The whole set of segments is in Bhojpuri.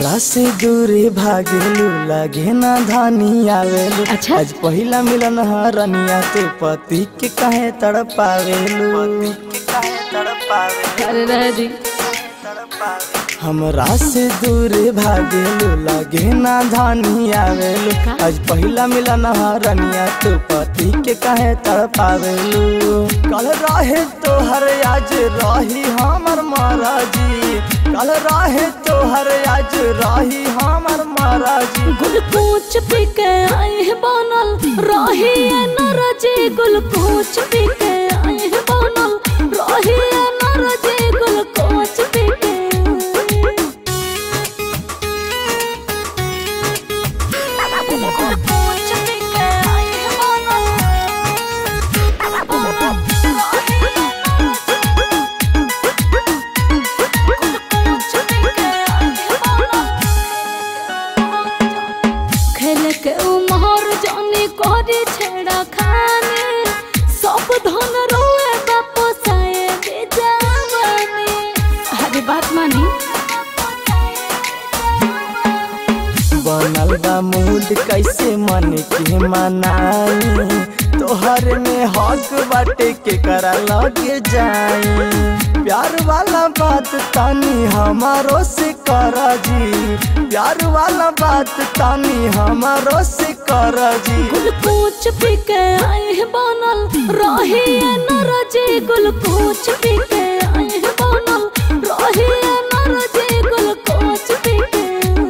हमरा से दूरे भागेलू लगे ना धानी आवेलू अच्छा। आज पहिला मिलन हरनिया तू पति के काहे तड़पावेलू अरे रह दी हमरा से दूरे भागेलू लगे ना धानी आवेलू का? आज पहिला मिलन हरनिया तू पति के काहे तड़पावेलू कल रहे तोहर आज रही हमर महाराजी कल रहे तोहर आज रही हमर महाराजी गुलकोच पी के आए हैं बनल रही है नरजे गुलकोच पी के आए हैं बनल रही है नरजे गुलकोच पी के गुलकोच पी के आए हैं बनल गुलकोच पी के आए हैं बनल खेल के उमर जाने करे छेड़ा खाने सब धन रोए वापस आए बेजाने अरे बात मानी बनल बा मूड कैसे मन के मनाई तोहर में हक बाटे के करा लगे जाई प्यार वाला बात तानी हमारो से करा जी प्यार वाला बात तानी हमारो से करा जी गुलकोच पी के आए हैं बनल रही है नरजे गुलकोच पी के आए हैं बनल रही है नरजे गुलकोच पी के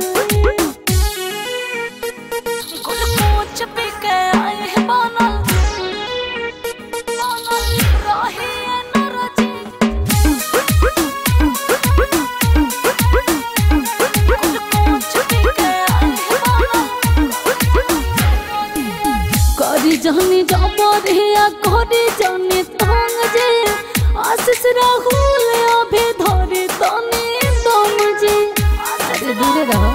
गुलकोच पी के आए हैं बनल बनल रही है नरजे गुलकोच पी के आए हैं बनल करी जानी जबरिया करी जानी तंग जे आशीष राहुल अभे धरे तने दम जे अरे दूरे रहो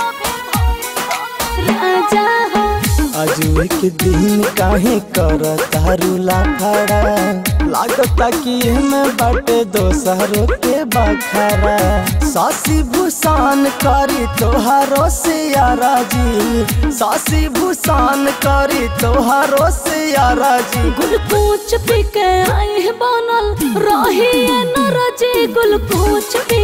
राजा हो अजुए के दिन काहे कर तारू लाफड़ा लागता कि में बाटे दोसरों के बखरा सासी भूषान करी तोहारो से यारा जी सासी भूषान करी तोहारो से यारा जी गुलकोच पी के आए हैं बनल रही है नरजे गुलकोच पी